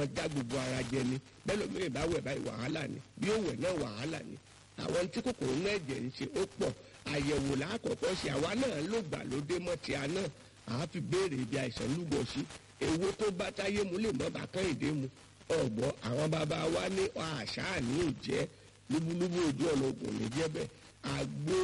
já gbogbo ara jẹ ni bẹ́ẹ̀ lómi ìbá wẹ̀ báyìí wàhálà ni bí ó wẹ̀ náà wàhálà ni àwọn tí kòkòrò náà ẹ̀jẹ̀ ń ṣe ó pọ̀ àyẹ̀wò lákọ̀ọ́kọ́ ṣe àwa náà ló gbà lóde mọ́ ti àná àá fi béèrè ibi àìsàn lúgọ sí èwo tó bá táyé mu lè mọ́ bàkán ìdè mu ọ̀gbọ́ àwọn bàbá wa ní àṣà ní òjẹ́ lúbúlúbú ojú ọ̀nà ògùn ní jẹ́bẹ̀ àgbo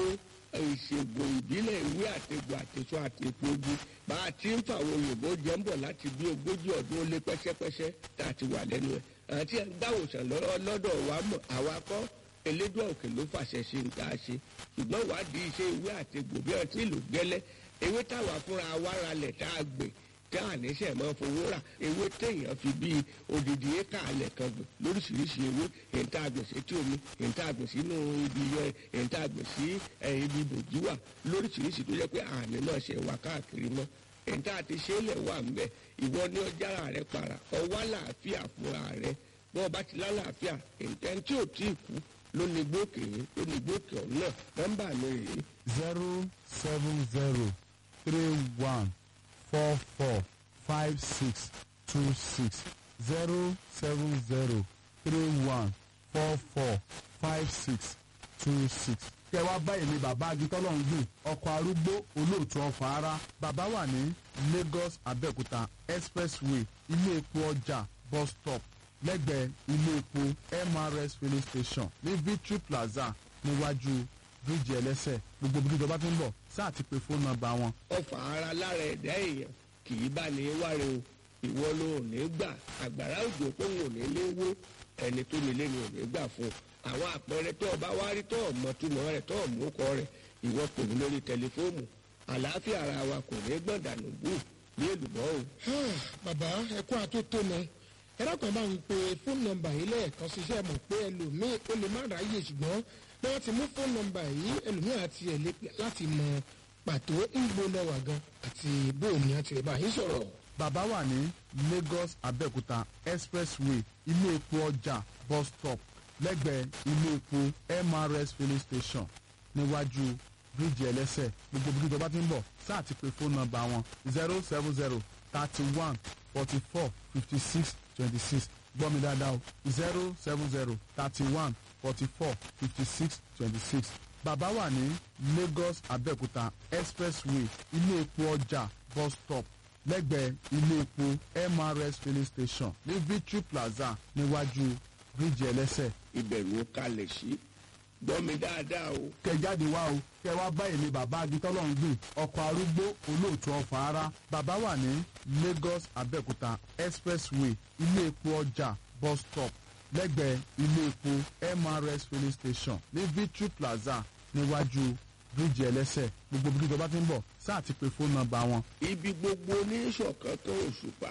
ìṣègùn ìbílẹ̀ ìwé àtegbò àtẹ̀sọ àtẹ̀pọ̀gbù bá a ti ń fàwọn òyìnbó jẹ́ ń bọ̀ láti bí ogójì ọdún ó lé pẹ́sẹ́pẹ́sẹ́ tá a ti wà lẹ́nu ẹ̀ àti gbàwòsàn lọ́dọ̀ wa mọ̀ àwa kọ́ elédùn òkè ló fàṣẹ ṣe ń tá a ṣe ṣùgbọ́n ìwádìí iṣẹ́ ìwé àtegbò bí wọ́n ti lò gẹ́lẹ́ ewé táwa fúnra wa ralẹ̀ tá a gbè tí a níṣẹ́ mọ́ fowó rà ewé téèyàn fi bíi odidi éka alẹ̀ kan gbìn lóríṣiríṣi ewé èyí tá a gbìn sí tí omi èyí tá a gbìn sínú ibi yọ èyí tá a gbìn sí ibi bòjú wà lóríṣiríṣi tó jẹ́ pé àmì náà ṣe wà káàkiri mọ́ èyí tá a ti ṣe é lẹ̀ wà ń bẹ̀ ìwọ ní ọjàrà rẹ para ọwọ́ àlàáfíà fúnra rẹ bọ́ọ̀ bá ti lálàáfíà èyí tí ò tí ì kú ló ní gbókè ló ní gbókè ọ̀hún náà nọ́mbà mi rèé. zero seven zero three one four four five six two six zero seven zero three one four four five six two six. kẹ wá báyìí ni bàbá agitọ́lọ́ngbìn ọkọ̀ arúgbó olóòtú ọ̀fà ara bàbá wà ní lagos abẹ́òkúta expressway ilé epo ọjà bus stop lẹ́gbẹ̀ẹ́ ilé epo mrs filling station ní victory plaza níwájú bíríìjì ẹlẹ́sẹ̀ gbogbo bí ìjọba ti ń bọ̀ sáà ti pe fóònù nọ́mbà wọn ọfà ara lára ẹ̀dá èèyàn kì í bá ní wáre o ìwọ ló ò ní gbà àgbàrá òjò pé òun ò ní lé wó ẹni tó nílé ni ò ní gbà fún un àwọn àpẹẹrẹ tó ọba wá rí tó ọmọ túmọ̀ rẹ̀ tó ọmọ ọkọ rẹ̀ ìwọ pè mí lórí tẹlifóònù àlàáfíà ara wa kò ní gbọ̀dànù bù ní èlùbọ́ o. bàbá ẹkún àtótónu ẹlẹ́kùn bá ń pe fóònù nọmba yìí lẹ́ẹ̀kan ṣiṣẹ́ mọ̀ pé ẹlòmíì ó lè má ráyè ṣùgbọ́n bí wọ́n ti mú fóònù nọmba yìí ẹlòmíì àti ẹ̀ lé láti mọ pàtó ń gbóná wà gan àti bóòní àti ìbá yìí sọ̀rọ̀. bàbá wà ní lagos abẹ́òkúta expressway ilé epo ọjà bus stop lẹ́gbẹ̀ẹ́ ilé epo mrs filling station níwájú bíríìjì ẹlẹ́sẹ̀ gbogbo bí ìjọba ti ń bọ̀ sáà ti pe fóònù nọmba wọn zero seven zero thirty one forty four fifty six twenty six gbọ́ mi dáadáa o zero seven zero thirty one forty four fifty six twenty six bàbá wà ní lagos abẹ́òkúta expressway ilé epo ọjà bus stop lẹ́gbẹ̀ẹ́ ilé epo mrs filling station ní victory plaza níwájú bíríìjì ẹlẹ́sẹ̀. ìbẹ̀rù ó kalẹ̀ sí gbọ́ mi dáadáa o. kẹ jáde wá o kẹ wá báyìí ni bàbá agitọ́lọ́ngbìn ọkọ̀ arúgbó olóòtú ọ̀fà ara bàbá wà ní lagos abẹ́òkúta expressway ilé epo ọjà bus stop lẹ́gbẹ̀ẹ́ ilé epo mrs filling station ní victory plaza níwájú bíríìjì ẹlẹ́sẹ̀ gbogbo bí ìjọba ti ń bọ̀ sáà ti pe fóònù nọmba wọn. ibi gbogbo ní ìṣọ̀kan kan òṣùpá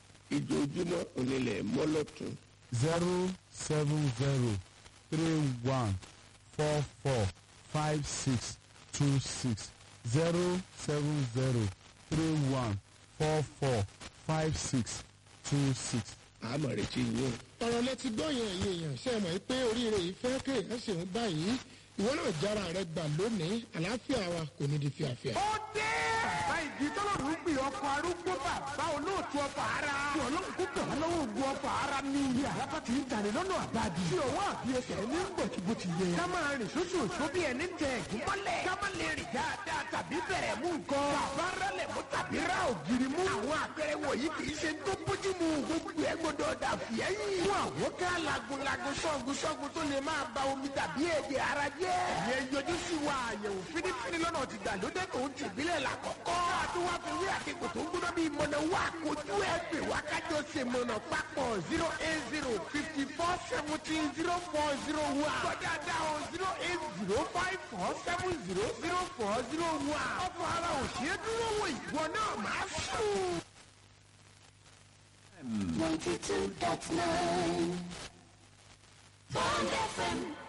ìjojúmọ́ onílẹ̀ mọ́lọ́tún. zero seven zero three one four four five six two six zero seven zero three one four four five six two six. àmọ̀ retí yín o. ọ̀rọ̀ lẹ ti gbọ́ yẹn ẹ̀yìn èèyàn ṣe é mọ̀ pé oríire yìí fẹ́ kéèyàn ṣe ń báyìí ìwọ náà jára rẹ gbà lónìí àlàáfíà wa kò ní di fíafíà. ó dé. bàbá ìdí tọ́lọ́run gbé ọkọ̀ arúgbó bàbá olóòtú ọkọ̀ ara. tí ọlọ́run kó bẹ̀ wọ́n lọ́wọ́ ogun ọkọ̀ ara ní. ilé àràbà ti ń dalẹ̀ lọ́nà àbáàdì. tí òwò àbí ẹsẹ̀ ní ń bọ̀ tí bó ti yẹ. ká máa rìn sóṣù òṣù bí ẹni tẹ ẹ̀gún mọ́lẹ̀. ká má lè rìn dáadáa tàbí bẹ̀rẹ̀ mú nǹkan. bàbá rẹlẹ̀ mú tàbí ra ògiri mú. àwọn àpẹẹrẹ wọ̀nyí kì í ṣe tó bójú mu. gbogbo ẹ gbọdọ̀ dà fìyẹ́yìn. fún àwọn ká lagunlagun sọ́gun sọ́gun tó lè máa ba omi tàbí èdè ara jẹ́. ìyẹn yọjú sí wa àyẹ̀wò fínífíní lọ́nà ti gbàlódé tó ń tìbílẹ̀ làkọ́kọ́. àti wá fi wí àkekò tó ń gbóná bíi mọ̀nà wá kojú ẹ̀ pè wá kájọ ṣe mọ̀nà papọ̀ zero eight zero fifty four seventeen zero four zero one. kọjá dá o zero eight zero five four seven zero zero four zero one. ọ̀pọ̀ ara ò ṣeé dúró wò ìwọ náà máa sùn. 92.9 Bond FM